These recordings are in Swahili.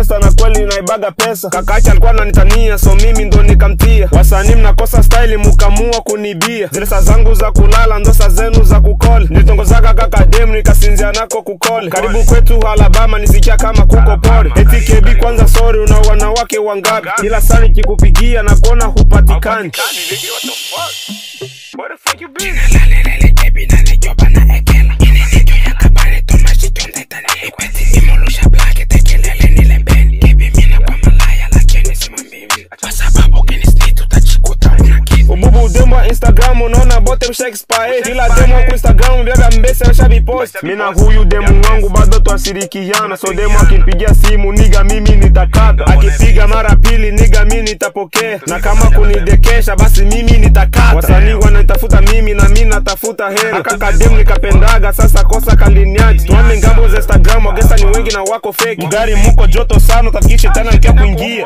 gangsta na kweli naibaga pesa kakacha alikuwa ananitania so mimi ndo nikamtia wasanii mnakosa style mukamua kunibia zile saa zangu za kulala ndo saa zenu za kukole nilitongozaka kaka dem nikasinzia nako kukole karibu kwetu alabama nisikia kama kuko pole eti kebi kwanza sorry una wanawake wangapi kila saa nikikupigia na kuona hupatikani ububu demo wa instagram unaona bote mshaexpae kila demo ku instagram vyaga mbese washavipost mina huyu demu wangu bado twasirikiana so demo akimpigia simu niga mimi nitakata akipiga mara pili niga mi nitapokea na kama kunidekesha basi mimi nitakata wasanii wanatafuta mimi na mi natafuta hera akakademu nikapendaga sasa kosa kaliniaji tuame ngambo za instagram wagesa ni wengi na wako feki gari muko joto sana utafikishe tena nikia kuingia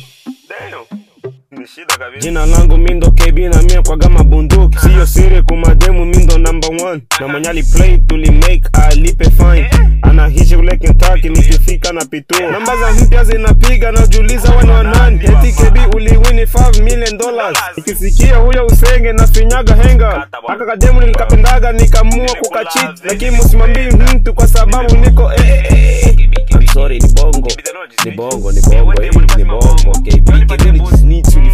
jina langu mindo kb na mia kwaga mabunduki siyo siri kumademu mindo number one na mwenyali play tuli make alipe fine anahishi kule Kentucky nikifika na pituo namba za mpya zinapiga najuliza wana wanani eti kb uliwini 5 million dollars ikisikia huyo usenge na finyaga henga aka kademu nilikapendaga nikamua kukachit lakini musimambii mtu kwa sababu niko eh, eh, eh. I'm sorry, ni bongo ni bongo ni bongo eh, ni bongo KB KB just need to